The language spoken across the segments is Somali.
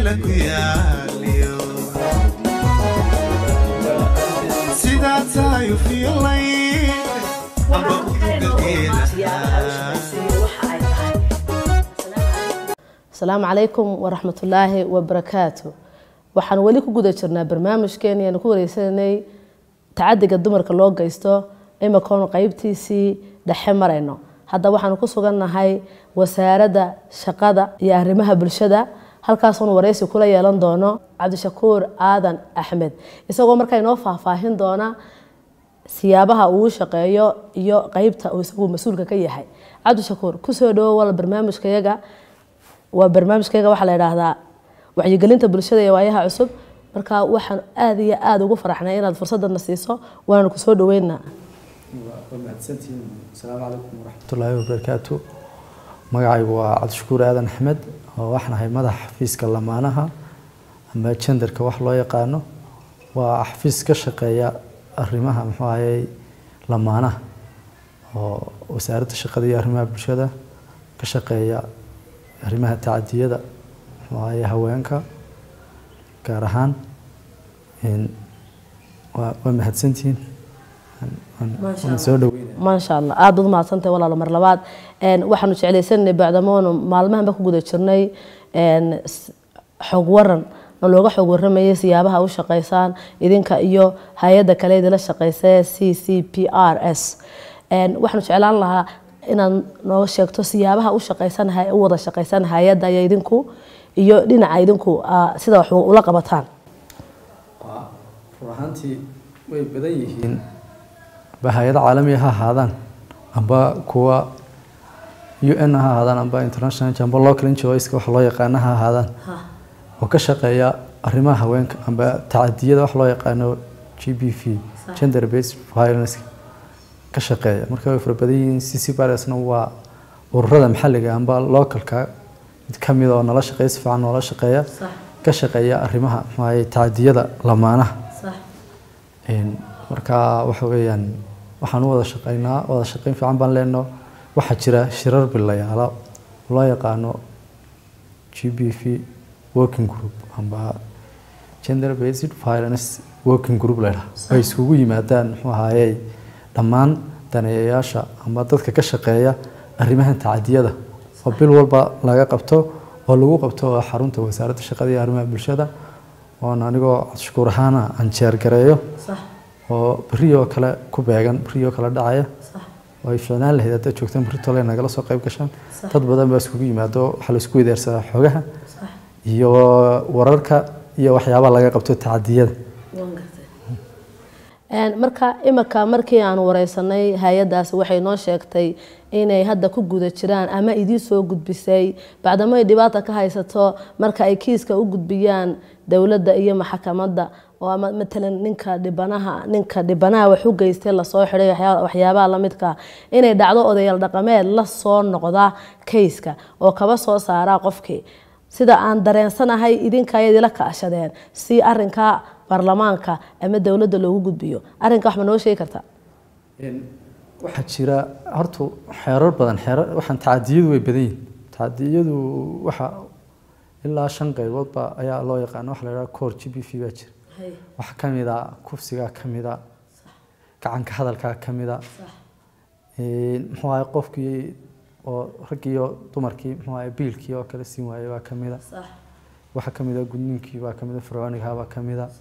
geela ku yaaliyo sidaa tahay u fiilayn amba uduga geelaha asalaamu calaykum waraxmatullaahi wabarakaatu waxaan weli ku guda jirnaa barnaamijkeeni aanu ku wareysanay tacadiga dumarka loo geysto imakoonu qeybtiisii dhexe marayno hadda waxaanu ku sugannahay wasaaradda shaqada iyo arrimaha bulshada halkaasuunu wareysi kula yeelan doono cabdishakuur aadan axmed isagoo markaa inoo faahfaahin doona siyaabaha uu shaqeeyo iyo qeybta uu isagu mas-uulka ka yahay cabdishakuur kusoo dhawo wal barnaamijkayaga waa barnaamijkayga waxaa la idhaahdaa wacyigelinta bulshada iyo waayaha cusub marka waxaan aada iyo aada ugu faraxnay inaad fursadana siiso waana ku soo dhaweynaa waa mahadsantihiin asalaamu calaykum waraxmatullaahi wabarakaatu magacaygu waa cabdishakuur aadan axmed oo waxaan ahay madaxa xafiiska lamaanaha ama jendarka wax loo yaqaano waa xafiis ka shaqeeya arrimaha muxuu ahayey lamaanaha oo wasaaradda shaqada iyo arrimaha bulshada ka shaqeeya arrimaha tacadiyada muxuu ahayey haweenka gaar ahaan waa waa mahadsantihiin waan soo dhaweynaya maasha allah aada ud mahadsantahay walaalo mar labaad waxaanu jeclaysanay bacdamoonu maalmahanba ku guda jirnay xog waran na looga xog waramayay siyaabaha u shaqeysaan idinka iyo hay-adda kale idila shaqeysa c c p r s waxaanu jeclaan lahaa inaad nooga sheegto siyaabaha u shaqeysan u wada shaqeysan hay-adda iyo idinku iyo dhinaca idinku sida wax ula qabataan waa run ahaantii way badan yihiin amba hay-ada caalamiga ha ahaadaan amba kuwa u n ha ahaadaan amba international amba local NGOs wax loo yaqaano ha ahaadaan oo ka shaqeeya arrimaha haweenka amba tacadiyada wax loo yaqaano g b v gender based violence ka shaqeeya marka way fara badan yihiin c c baresna waa ururada maxalliga amba localka mid ka mid oo nala shaqeeya si fiican noola shaqeeya ka shaqeeya arrimaha maxaa tacadiyada lamaanaha marka waxa weeyaan waxaan u wada shaqeynaa wada shaqeyn fiican baan leenno waxaa jira shirar bilayaala loo yaqaano g b v working group amba gender based violence working group leydhaha ay iskugu yimaadaan muxuu ahaayey dhammaan daneeyayaasha ama dadka ka shaqeeya arrimahan tacadiyada oo bil walba laga qabto oo lagu qabto xarunta wasaaradda shaqada iyo arrimaha bulshada oon anigoo cabdishakuur ahaana aan jeergareeyo oo beriyoo kale ku beegan beriyoo kale dhacaya oo ay ficnaan lahayd haddaad joogtaan beritole nagala soo qayb gashaan dad badan baa iskugu yimaado waxaa la isku weydaarsadaa xogaha iyo wararka iyo waxyaabaha laga qabto tacadiyada marka imika markii aan wareysanay hay-adaasi waxay noo sheegtay inay hadda ku guda jiraan ama idiin soo gudbisay bacdamo ay dhibaata ka haysato marka ay kiiska u gudbiyaan dowladda iyo maxkamadda oo ama matalan ninka dhibanaha ninka dhibanaha wax u geystay lasoo xiday waxyaabaha lamidka inay dhacdo odayaal dhaqameed la soo noqda kayska oo kaba soo saaraa qofkii sida aan dareensanahay idinka ayad ila kaashadeen si arinka baarlamaanka ama dowladda loogu gudbiyo arrinka wax ma noo sheegi kartaa waxaa jira horta xeerar badan xeerar waxaan tacadiyadu way badan yihin tacadiyadu waxa ilaa shan qayboodba ayaa loo yaqaana waxa la yidhaha core g b v baa jira waxaa ka mid a kufsigaa ka mid a gacanka hadalkaa ka mid a muxuu ahay qofkii oo raggii iyo dumarkii muxuu ahay biilkii oo kale siin waayay baa ka mid a waxaa ka mid a gudniinkii baa ka mid a fircoonigaa baa ka mid a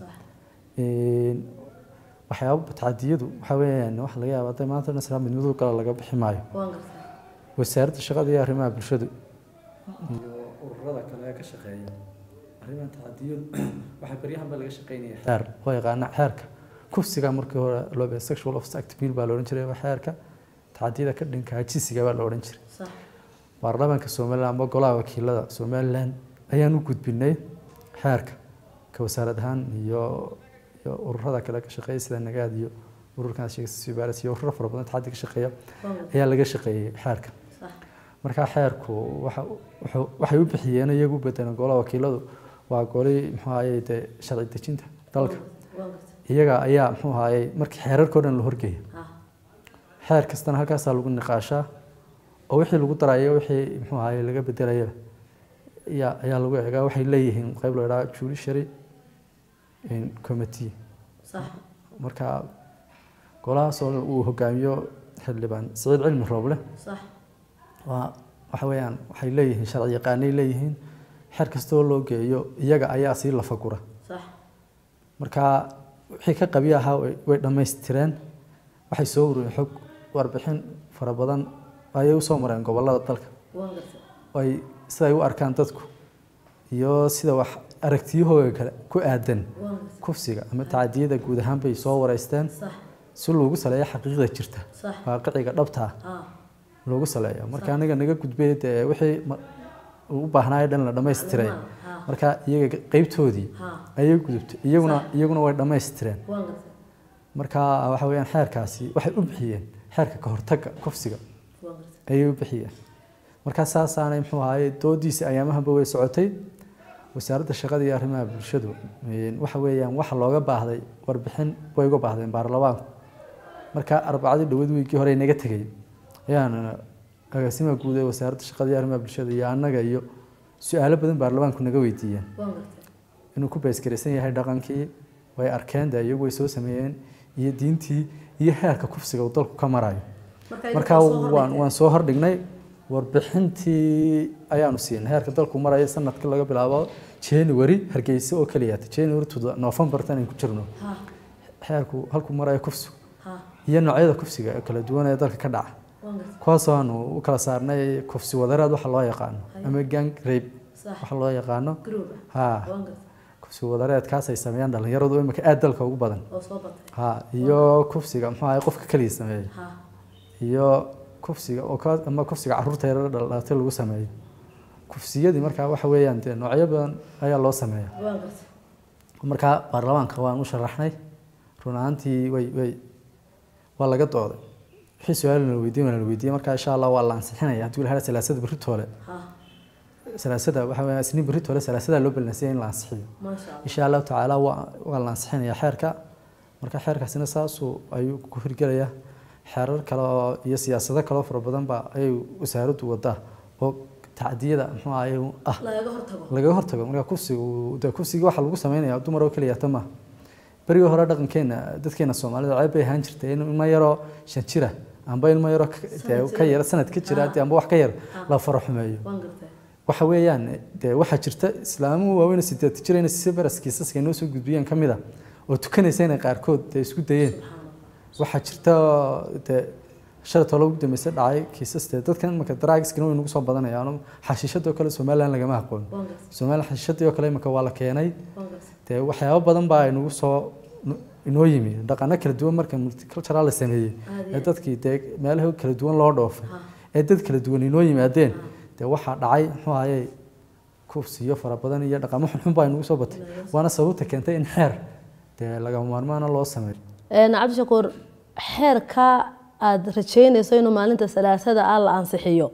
waxyaaba tacadiyadu waxaa weeyaan waxa laga yaaba hadday maanta nasraa midmadow kale laga bixi maayo wasaaradda shaqada iyo arrimaha bulshadu iyo ururada kale ee ka shaqeeya arrimaha tacadiyadu waxaa baryahanba laga shaqeynaya xeer loo yaqaana xeerka kufsiga markii hore loo bee sexual offense act bill baa la odhan jiray xeerka tacadiyada ka dhinkaa jisiga baa la odhan jiray baarlamaanka somaliland amba golaha wakiilada somaliland ayaan u gudbinay xeerka ka wasaarad ahaan iyo iyo ururada kale ka shaqeeya sida nagaad iyo ururkan sheegsibaras iyo ururo fara badan tacaddi ka shaqeeya ayaa laga shaqeeyey xeerka markaa xeerku waxa wuxuu- waxay u bixiyeen iyagu bedelan golaha wakiiladu waa golihii muxuu ahayey dee sharci dejinta dalka iyaga ayaa muxuu ahayey markii xeerarka o dhan la horgeeya xeer kastana halkaasaa lagu niqaashaa oo wixii lagu darayo wixii muxuu ahayey laga bedelayaba ayaa ayaa lagu eegaa waxay leeyihiin qayb la idhaha judiciary committee sax marka golahaasoo uu hogaamiyo xildhibaan siciid cilmi rooble sax waa waxa weeyaan waxay leeyihiin sharci yaqaanay leeyihiin xeer kastoo loo geeyo iyaga ayaa sii lafagura sax marka wixii ka qabiya ahaa way way dhammaystireen waxay soo urureen xog warbixin fara badan ayay usoo mareen gobollada dalka waan gartay ay siday u arkaan dadku iyo sida wax aragtiyahooga kale ku aadan waan gartay kufsiga ama tacadiyada guud ahaan bay soo wareysteen sax si loogu saleeyo xaqiiqda jirta sax waaqiciga dhabta ah ha loogu saleeyo marka aniga naga gudbay dee wixii ma- uu u baahnaayo dhan la dhammaystiray ha marka iyaga qeybtoodii ha ayay gudubtay iyaguna iyaguna way dhammaystireen waan gartay marka waxa weeyaan xeerkaasi waxay u bixiyeen xeerka ka hortagga kufsiga waan gartay ayay u bixiyeen marka saasaanay muxuu ahaye doodiisa ayaamahanba way socotay wasaaradda shaqada iyo arrimaha bulshadu een, waxa weeyaan waxa looga baahday warbixin way uga baahdeen baarlamaanku marka arbacadii dhowad wiigii hore naga tegay ayaan agaasimaha guud ee wasaaradda shaqada iyo arrimaha bulshada iyo annaga iyo su-aalo badan baarlamaanku naga weydiiyeen waan gartay inuu ku beesgaraysan yahay dhaqankii way arkeen de iyagu way soo sameeyeen iyo diintii iyo heerka kufsiga uu dalku ka marayo marka waan waan soo hordhignay warbixintii ayaanu siinay heerka dalku maraya sanadka laga bilaabo january hargeysa oo keliya january to november tan aynu ku jirno ha heerku halku marayo kufsigu ha iyo noocyada kufsiga ee kala duwan ee dalka ka dhaca waan gartay kuwaasoo aanu u kala saarnay kufsi wadareed waxa loo yaqaano ama gang rape sax waxa loo yaqaano group ha waan gartay kufsi wadareedkaas ay sameeyaan dhalinyaradu imika aad dalka ugu badan oo soo batay ha iyo kufsiga muxuu ahay qofka keliya sameeyey ha iyo kufsiga oo ka ama kufsiga caruurta yar dhalatay lagu sameeyo kufsiyadii markaa waxa weeyaan dee noocyo badan ayaa loo sameeya waan gartay markaa baarlamaanka waan u sharaxnay run ahaantii way way waa laga dooday wixii su-aal la weydiin waa la weydiiyey markaa insha allah waa la ansixinaya haddii la hela salaasada berri toole ha salaasada waxa weeyaan isniin berri toole salaasadaa loo ballansiya in la ansixiyo maasha allah insha allahu tacaala waa waa la ansixinayaa xeerka marka xeerkaasina saasuu ayuu ku hirgelayaa xeerar kale oo iyo siyaasado kaloo fara badan ba ayay wasaaraddu wadaa oo tacdiyada muxuu ahaye ah lagaga hortago lagaga hortago marka kufsigu dee kufsigii waxaa lagu sameynaya dumar oo keliya ta maaha berigii hore dhaqankeena dadkeena soomaalida ceeb bay ahaan jirtay in ilmo yaroo shan jira amba ilmo yaroo ka- dee Sanad ka jira. yara sanad ka jira dee amba wax ka yar la faro xumeeyo waan gartay waxa weeyaan dee waxaa jirta islaamuhu waaweyn oo sideed jira inay si baras kiisaska inoo soo gudbiyeen ka mid a oo tukanaysa inay qaarkood dee isku dayeen waxaa jirta dee shalay tolo ugu dambeysay dhacay kiisas dee dadkan imika daraagiskana way nagu soo badanayaan xashiishadoo kale somaliland lagama aqoon waan gartay somaliland xashiishadii oo kale imika waa la keenay waan gartay dee waxyaabo badan baa inagu soo inoo yimi dhaqano kala duwan marka multicultural la sameeyey Aad iyo ee dadkii dee meelaha kala duwan loo dhoofay ha ee dad kala duwan inoo yimaadeen dee waxaa dhacay muxuu ahaye kufsiyo fara badan iyo dhaqamo xunxun baa inagu soo batay waana sababta keentay in xeer dee lagama maarmaana loo sameeyo een cabdishakuur xeerka aada rajeynayso inuu maalinta salaasada ah la ansixiyo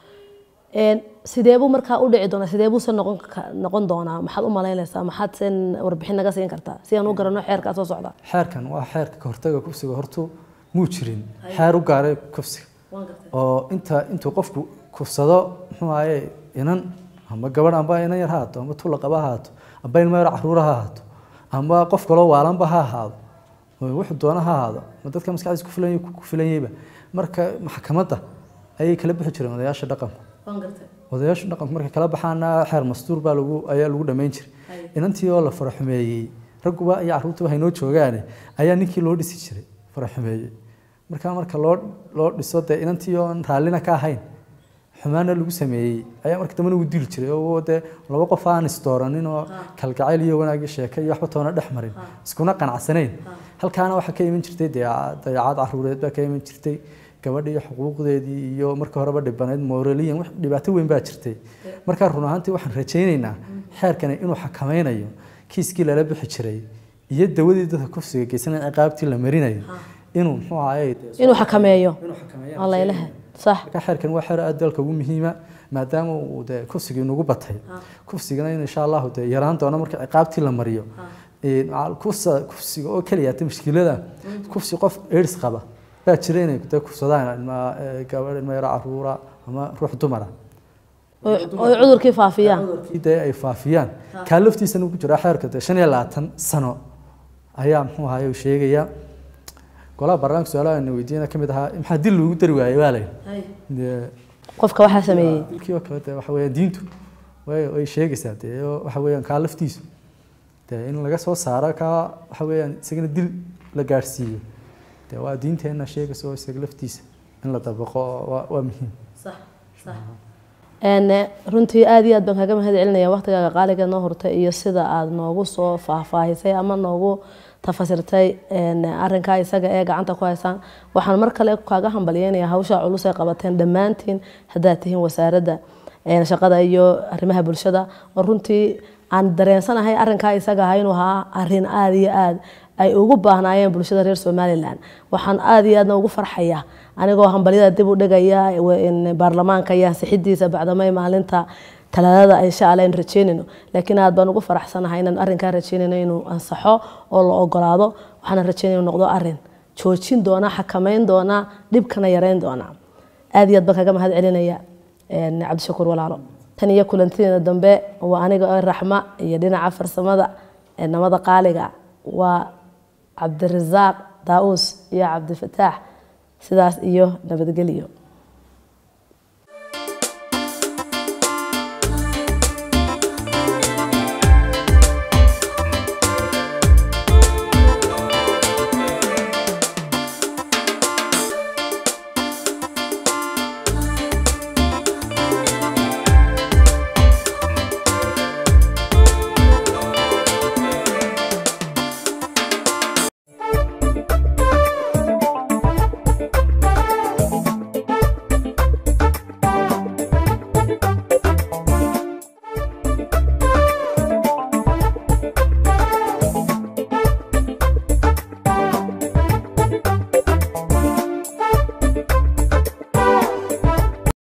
een sideebuu markaa u dhici doonaa sideebuuse noqon ka- noqon doonaa maxaad u malaynaysaa maxaad sen warbixin naga siin kartaa si aan u garanno xeerkaa soo socda xeerkan waa xeerka ka hortaga kufsiga hortu muu jirin xeer u gaaray kufsiga waan gartay oo inta intuu qofku kufsado muxuu ahaye inan ama gabadh amba inan yar ha haato amba tulla qaba ha haato amba ilmo yar caruura ha haato amba qof kaloo waalanba ha ahaado oo wuxuu doona ha ahaado ma dadka maskaxdiisa ku filan ku filanyayba marka maxkamadda ayay kala bixi jireen odayaasha dhaqanku waan gartay odayaasha dhaqanku markay kala baxaana xeer mastuur baa lagu ayaa lagu dhammayn jiray Haye. inantii oo la faraxumeeyey ragguba iyo carruurtuba haynoo joogaane ayaa ninkii loo dhisi jiray faraxumeeyey marka marka loo loo dhiso dee inantii oon raallina ka ahayn xumaana lagu sameeyey ayaa marka dambena ugu dili jiray oo dee laba qof aan isdooranin oo kalgacayl iyo wanaag iyo sheeke iyo waxba toona dhex marin iskuna qanacsanayn halkaana waxaa ka iman jirtay dee dayacaad caruureed baa ka iman jirtay gabadha iyo xuquuqdeedii iyo marka horeba dhibanayd moraliyan wax dhibaato weyn baa jirtay marka run ahaantii waxaan rajaynaynaa xeerkani inuu xakameynayo kiiskii lala bixi jiray iyo dawadii dadka kufsiga geysanaya ciqaabtii la marinayo inuu muxuu ahaye inuu xakameeyo inuu xakameeyo alla ilaha sax marka xeerkan waa xeer aad dalka ugu muhiima maadaama uu dee kufsigii nagu batay kufsigana in insha allahu dee yaraan doono marka ciqaabtii la mariyo Ee, macal- kufsa- kufsiga oo keliya ta mushkilada kufsi qof aids qaba baa jira inay dee kufsadaan ilma ee, gabadh ilma yaro caruura ama ruux dumara oy oy cudurkii faafiyaan cudurkii dee ay faafiyaan kaa laftiisana uu ku jiraa xeerka dee shan iyo labaatan sano ayaa muxuu ahaye uu sheegaya golaha baarlamaanka su-aalaha ayna weydiiyana ka mid ahaa maxaa dil loogu dari waayey waa layidhi dee qofka waxaa sameeyey dilkii oo kale dee waxa weeyaan diintu way way sheegaysaa dee oo waxa weeyaan kaa laftiisu dee in laga soo saaro kaa waxa weeyaan isagana dil la gaadhsiiyo dee waa diinteenna sheegaysa oo isaga laftiisa in la dabaqo waa waa muhiim Een, runtii aad iyo aad baan kaga mahad celinaya waqtigaaga qaaliga noo hurtay iyo sida aad noogu soo faahfaahisay ama noogu tafasirtay een, arrinkaa isaga ee gacanta ku haysaan waxaan mar kale kaaga hambalyeynaya hawsha culus ay qabateen dhammaantiin haddaad tihiin wasaaradda een, shaqada iyo arrimaha bulshada oo runtii aan dareensanahay arrinkaa isaga ahaa inuu ahaa arrin aad iyo aad ay ugu baahnaayeen bulshada reer somalilan waxaan aad iyo aadna ugu farxaya anigoo hambalyada dib u dhigaya in baarlamaanka iyo ansixidiisa bacdamay maalinta talaadada insha alla aynu rajeynayno laakiin aad baan ugu faraxsanahay inaan arrinkaa rajeynayno inuu ansaxo oo la ogolaado waxaana rajeynaya inuu noqdo arrin joojin doona xakameyn doona dhibkana yareyn doona aad iyo aad baan kaga mahad celinaya een, cabdishakuur walaalo tan iyo kulantideena dambe waa aniga oo raxma iyo dhinaca farsamada ee namada qaaliga waa cabdirasaaq daa'uus iyo cabdifataax sidaas iyo nabadgelyo